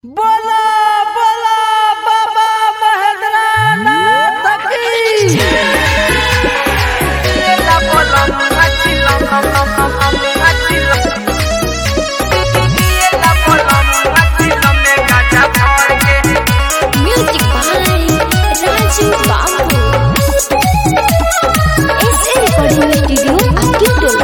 बोला बोला बाबा महेंद्रनाथ की Music by Raju Babu. SA Recording Studio, Akitolo.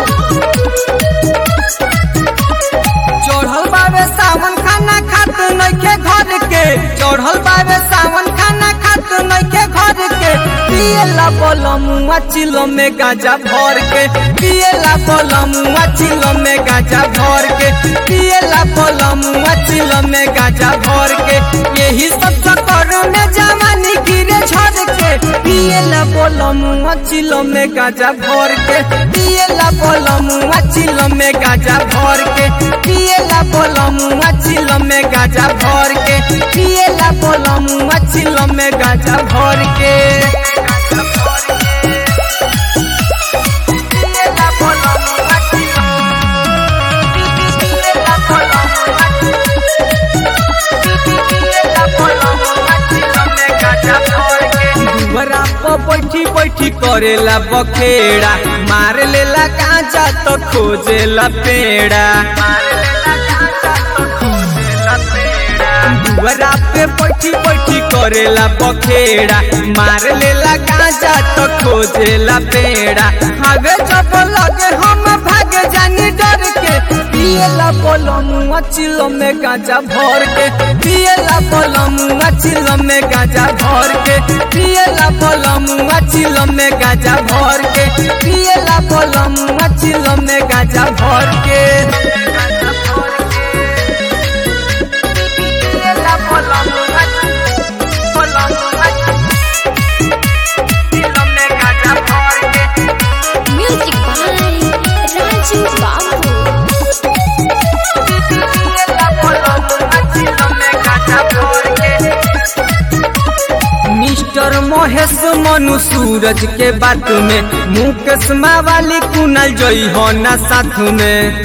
चढ़ल बावे सावन खाना खात नइखे घर के चढ़ल बावे सावन खाना खात नइखे घर के पियला बलमुआ चिलो में गाजा भर के पियला बलमुआ चिलो में गाजा भर के पियला बलमुआ चिलो में गाजा भर के यही सब चक्कर में जवानी गिरे झड़ के पियला बलमुआ चिलो में गाजा भर के पियला बलमुआ चिलो में गाजा भर के पियला बलमुआ चिलो में गाजा भर के पियला बलमुआ चिलो में गाजा भर के दुबरा पर बैठी बैठी करेला बखेड़ा मार लेला गांजा तो खोजेला पेड़ा दुबरा पे बैठी बैठी करेला बखेड़ा मार लेला गांजा तो खोजेला पेड़ा हवे जब लगे हम भाग जानी डर के पियला बलमुआ चिलो में गांजा भर के पियला बलमुआ चिलो में गांजा भर के पियला बलमुआ चिलो में गांजा भर के पियला बलमुआ चिलो में गांजा भर के Music by Raju Babu. Mister Mahesh Manu Suraj के बात में मुकेश वाली कुनल जई हो ना साथ में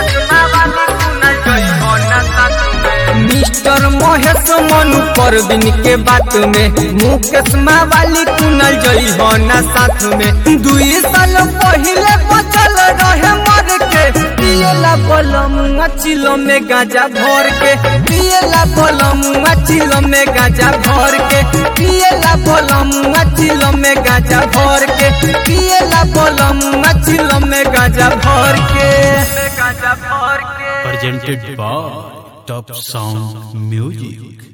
मिस्टर महेश मनु परवीन के बात में मुकेश वाली कुनल जई हो ना साथ में दुई साल पहले बचल रहे मर के पियला बलमुआ चिलो में गाजा भर के पियला बलमुआ चिलो में गाजा भर के पियला बलमुआ चिलो में गाजा भर के पियला बलमुआ चिलो में गाजा भर के गाजा भर के presented by Top Sound Music.